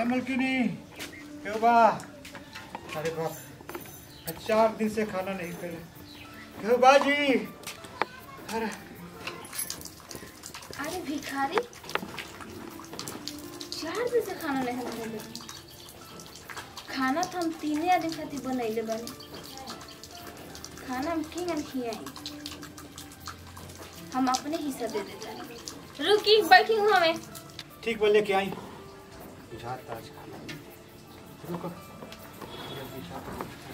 मलकिनी क्यों बा अरे बाप चार दिन से खाना नहीं करे क्यों बाजी अरे अरे भिखारी चार दिन से खाना नहीं बनैले खाना तो हम तीने आदमी खातिर बनैले बानी खाना हम की ना खियाई हम अपने हिस्सा दे देता रुकी बैठी हूँ हमें ठीक बोल लेके आई बुझाता आज खाना नहीं। रुको ये बुझाता।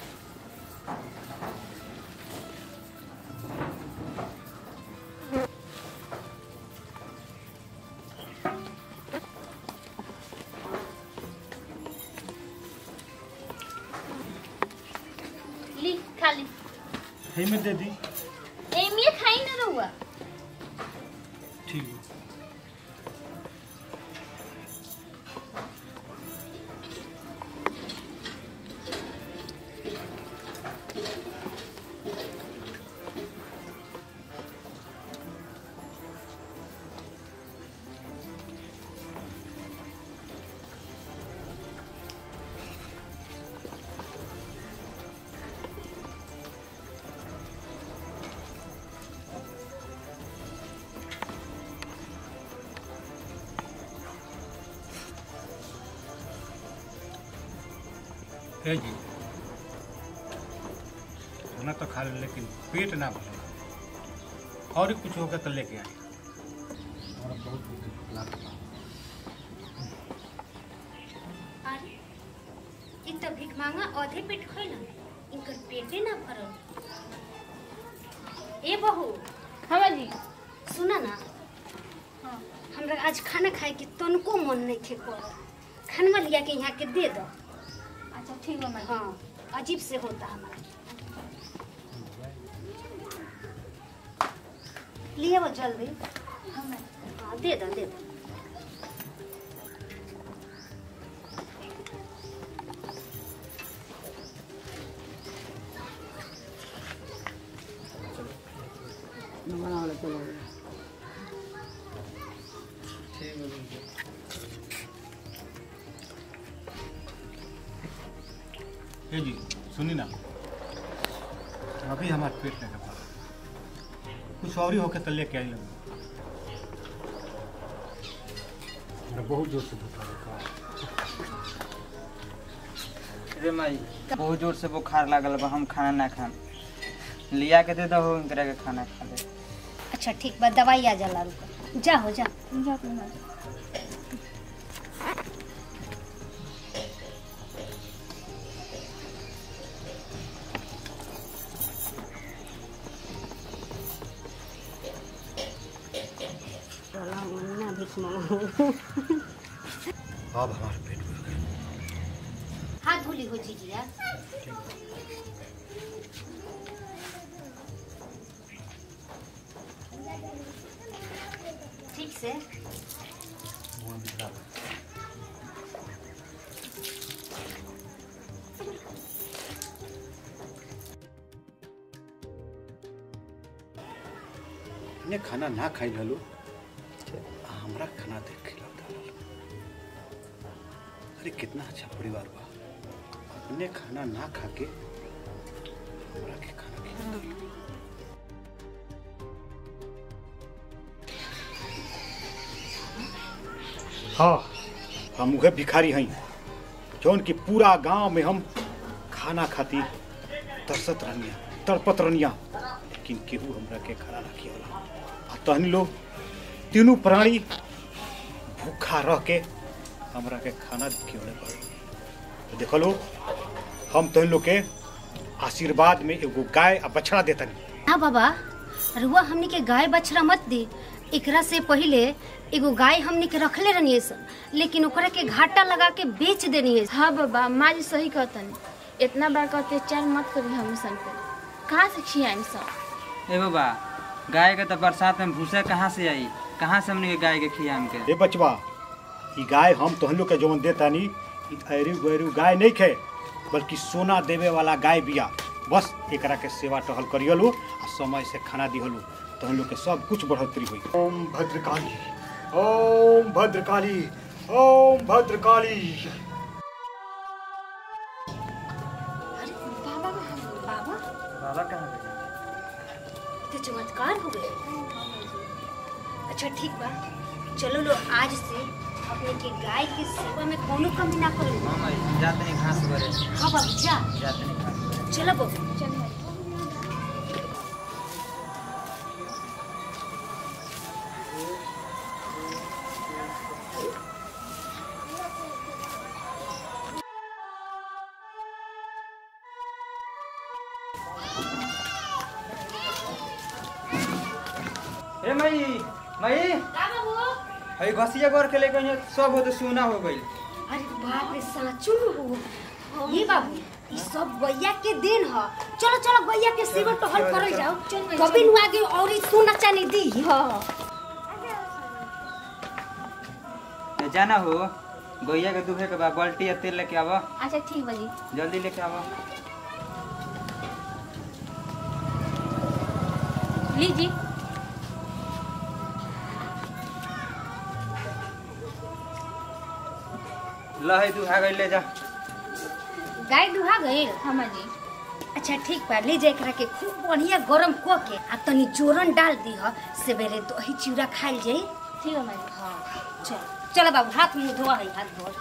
ली खा ली है में दे दी एमिए खाई ना रहुआ ठीक है है जी खाना तो खा ले लेकिन पेट ना भरा और कुछ होगा तो लेके आए और बहुत भूख लागल बा। अरे इ त भिख मांगा आधे पेट खैलन इनकर पेटे ना भरल ए बहू हाँ जी सुना ना हाँ हमरा आज खाना खाए के तनको मन नहीं थे कर खानवा लिया के यहाँ के दे दो अच्छा ठीक बा माँ हाँ अजीब से होता हमारा लिए वो जल्दी हाँ माँ हाँ दे दो दे दो हे जी सुनी ना अभी हमारे पेट नहीं भरा कुछ और ही होके तो लेके आई लगे हमरा बहुत जोर से भूख लगा रे माई बहुत जोर से बुखार लागल बा हम खाना ना खाम लिया के दे दो इनकरा के खाना खा ले अच्छा ठीक बा दवाई आ जाला रुको जा हो जा जा तू माँ चलो मन्ना भिख मांगो अब हमारे पेट भर गया हाथ धुली हो जीजिया ठीक से मुंह में डाल। ने खाना ना खाई ललो हमरा खाना देख खिलाता अरे कितना अच्छा परिवार बा अपने खाना ना खा के हमरा के खाना खिलाता हाँ हम उहे भिखारी हई जौन कि पूरा गांव में हम खाना खातिर तरसत रहनिया तड़पत रहनिया लेकिन केहू हमरा के खाना ना खियावला आ तहनी लोग तीनों प्राणी भूखा रह के हमरा के खाना खियौले पड़े तो देखो लो हम तहन लोग के आशीर्वाद में एगो गाय आ बछड़ा देतनी हाँ बाबा रुआ हमनी के गाय बछड़ा मत दी एकरा से पहिले एगो गाय हमनी के रखले रहनी सन लेकिन ओकरा के घाटा लगा के बेच देनी है हाँ बाबा माँ जी सही कहतन इतना बड़का अत्याचार मत करी हम सन पे कहाँ से खियाई सब ए बाबा गाय के तो बरसात में भूसा कहाँ से आई कहाँ से हमने गाय के खियाम के ए बचवा ई गाय हम तहन लोग के जवन देतानी ई ऐरू गैरू गाय नहीं खे बल्कि सोना देवे वाला गाय बिया बस एकरा के सेवा टहल करियलु आ समय से खाना दिहलु तहन लोग के सब कुछ बढ़ोतरी हुई ओम भद्रकाली ओम भद्रकाली ओम भद्रकाली अरे बाबा बाबा बाबा कहाँ गए तो चमत्कार हो गए अच्छा ठीक बा चलो लो आज से अपने के गाय की सेवा में कोनो कमी ना करो हाँ माई हम जाते नहीं घास करे हाँ बाबू जा जाते नहीं घास करे चलो बाबू चल माई ए माई माई का बाबू हई घसिया गोर के लेके यहाँ सब हो तो सुना हो गई अरे बाप रे साचू हो ये बाबू ई सब गैया के दिन ह चलो चलो गैया के सेवा टहल करल जाओ चल भाई, कभी नु आगे और ई सोना चांदी दी हाँ ए, जाना हो गैया के दुहे के बाद बाल्टी या तेल लेके आवा अच्छा ठीक बा जी जल्दी लेके आवा लीजिए लहै दुहा गई ले जा गाय दुहा गई हाँ माँ जी अच्छा ठीक बा ले जा एकरा के खूब बढ़िया गरम क के आ तनी जोरन डाल दी ह सवेरे दही चिवड़ा खाइल जाई ठीक है माँ जी हाँ चल चलो बाबू हाथ मुंह धोआ है हाथ धो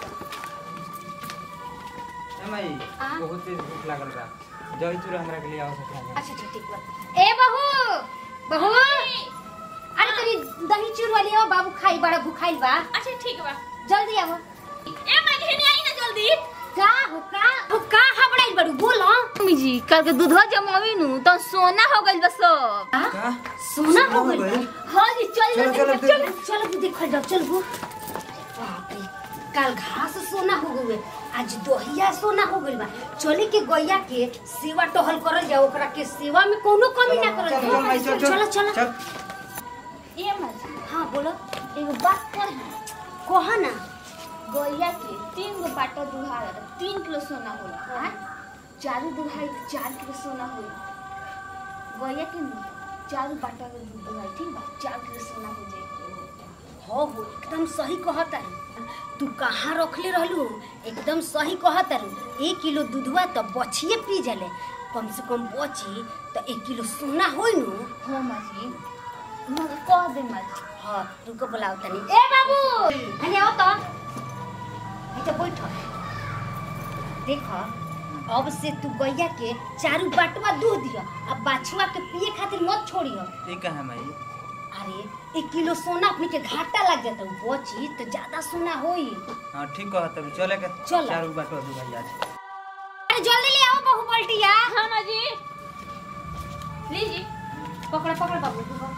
ए माई हाँ? बहुत तेज भूख लागल बा दही चूड़ा हमरा के लिए आओ सकता अच्छा अच्छा ठीक बा ए बहू बहू अरे तनी दही चूड़ा लियो बाबू खाई बड़ा भूखाइल बा अच्छा ठीक बा जल्दी आओ ए माँ घेने आई ना जल्दी का हो का हो का हबड़ाइल बड़ू बोलो मम्मी जी कल के दूधवा जमावी नु तो सोना हो गइल बा सब हाँ? का सोना हो गइल गइल? बा? हाँ जी चल चलो, चलो, चल चलो। चलो तू देखो जाओ चल वो बाप रे कल घास सोना हो गए आज दोहिया सोना हो गइल बा चले के गैया के सेवा टहल करल जाओ ओकरा के सेवा में कोनो कमी ना करल चल, चल, माई, जाओ चल, चलो चल, चलो चल ए माँ जी हाँ बोलो एगो बात कर कहा ना गैया के तीन गो बाटा दुहा रहा था तीन किलो सोना होला हाँ चारू दुहाई तो चार किलो सोना होला गैया के नु चारू बाटा के दूध दुहाई ठीक बा चार किलो सोना हो जाए हो हो एकदम सही कहता रू तू कहाँ रखले रहलू एकदम सही कहता रू एक किलो दूधवा तो बचिए पी जले कम से कम बची तो एक किलो सोना होई नु हाँ माँ जी मगर कह दे माँ जी हाँ रुको बुलाओ तनी ए बाबू हनी आओ तो अच्छा बैठ देख अब से तू गैया के चारू बाटवा दूध दिया अब बाछुआ के पिए खातिर मत छोड़ियो ई कहाँ माई अरे एक किलो सोना अपने के घाटा लग जाता उ बची तो ज्यादा सोना होई हाँ ठीक कहत तब चले के चल। चार बाटवा दू भाई आज अरे जल्दी ले आओ बहू पलटिया हाँ माँ जी लीजिए पकड़ पकड़ बाबू पकड़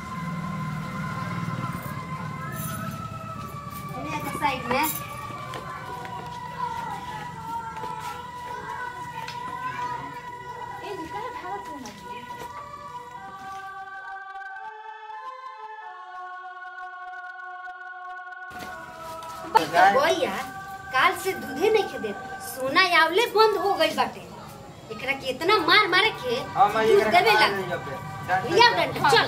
इन्हें के साइड में ए जी कहाँ भागत हो माँ जी गाय गैया काल से दूधे नहीं खे देत सोना आवले बंद हो गई बाटे एकरा के इतना मार मारे के हाँ माई दूध एकरा देवे के लग ले जाओ पे। डांट लिया दे। डंडा चल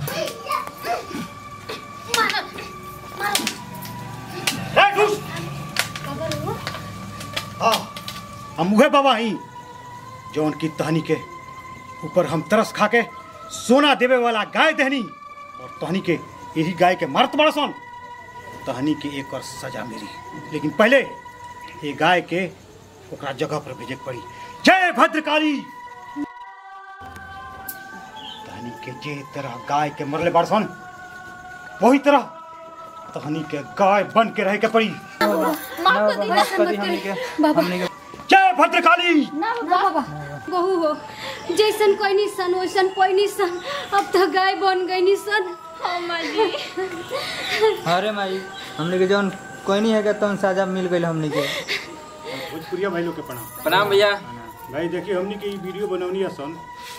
मार मार ए, घुस। खबर हो हाँ हम उहे बाबा हई जौन की तहनी के ऊपर हम तरस खा के सोना देवे वाला गाय दहनी और तहनी के यही गाय के मरत बड़सन तहनी के एक और सजा मेरी लेकिन पहले ये गाय के ओकरा जगह पर भेजे के पड़ी जय भद्रकाली तहनी के जे तरह गाय के मरले बड़सन वही तरह तहनी के गाय बन के रहे के पड़ी माफ कर दी माफ कर दी हमनी के हमनी के जय भद्रकाली ना ना बाबा बहू हो जैसन कोई नहीं सन वैसन कोई नहीं सन अब तो गाय बन गई नहीं सन हाँ माँ जी अरे माई हमनी के जौन कोई नहीं है तौन साजा मिल गई हमनी के भोजपुरिया भाई लोग के प्रणाम प्रणाम भैया भाई देखिए हमने के ई वीडियो बनौनी है सन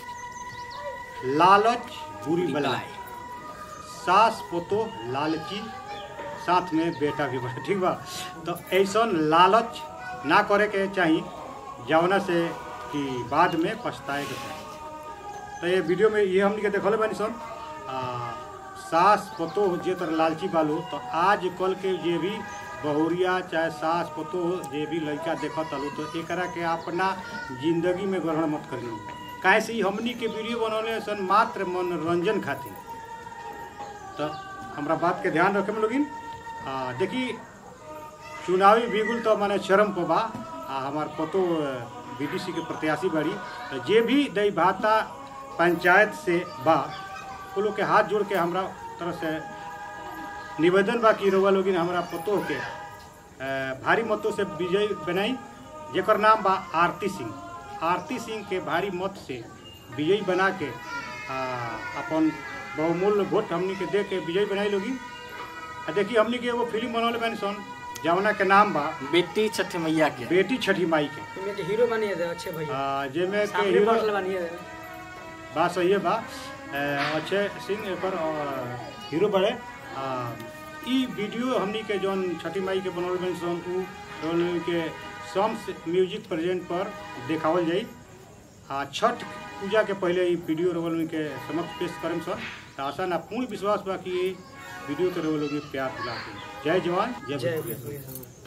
लालच बुरी बलाई सास पोतो लालची साथ में बेटा भी बड़ा ठीक बा तो ऐसन लालच ना करे के चाही जवना से कि बाद में पछताए के चाही तो ये वीडियो में ये हमने के देखल बानी सन आ, सास पोतो जे तरह लालची बालो तो आज कल के जे भी बहुरिया चाहे सास पतो जे भी लड़का देखत हलो तो एकरा के अपना जिंदगी में ग्रहण मत करियो काहे से ई हमनी के वीडियो बनौले सन मात्र मनोरंजन खातिर तो हमरा बात के ध्यान रखे में लोगिन आ, देखी चुनावी बिगुल तो माने चरम पर बा आ हमार पतो बीडीसी के प्रत्याशी बाड़ी तो जे भी दई भाता पंचायत से बा वो लोग के हाथ जोड़ के हमरा तरफ से निवेदन बा कि रउआ लोगिन हमरा पतो के अ, भारी मतों से विजय बनाई जेकर नाम बा आरती सिंह आरती सिंह के भारी मत से विजयी बना के आ, अपन बहुमूल्य वोट हमनी के दे के विजयी बनाई लोगी आ देखी हमनी के एगो फिल्म बनौले बानी सन जवना के नाम बा बेटी छठ मैया के बेटी छठी माई के इनमें के हीरो बनिए दे अच्छे भैया आ, जेमे के सामने हीरो बॉटल बनिए दे बात सही है बा अ, अक्षय सिंह एकर अ, हीरो बड़े आ, ई वीडियो हमनी के जौन छठी माई के बनल बनी सन उ जौन के सॉन्ग्स म्यूजिक प्रेजेंट पर देखावल जाई आ छठ पूजा के पहले ई वीडियो रोवल के समक्ष पेश करम सन त आशा ना पूर्ण विश्वास बा कि ई वीडियो के रोवल में प्यार दिला जय जवान जय जय भीम। भैया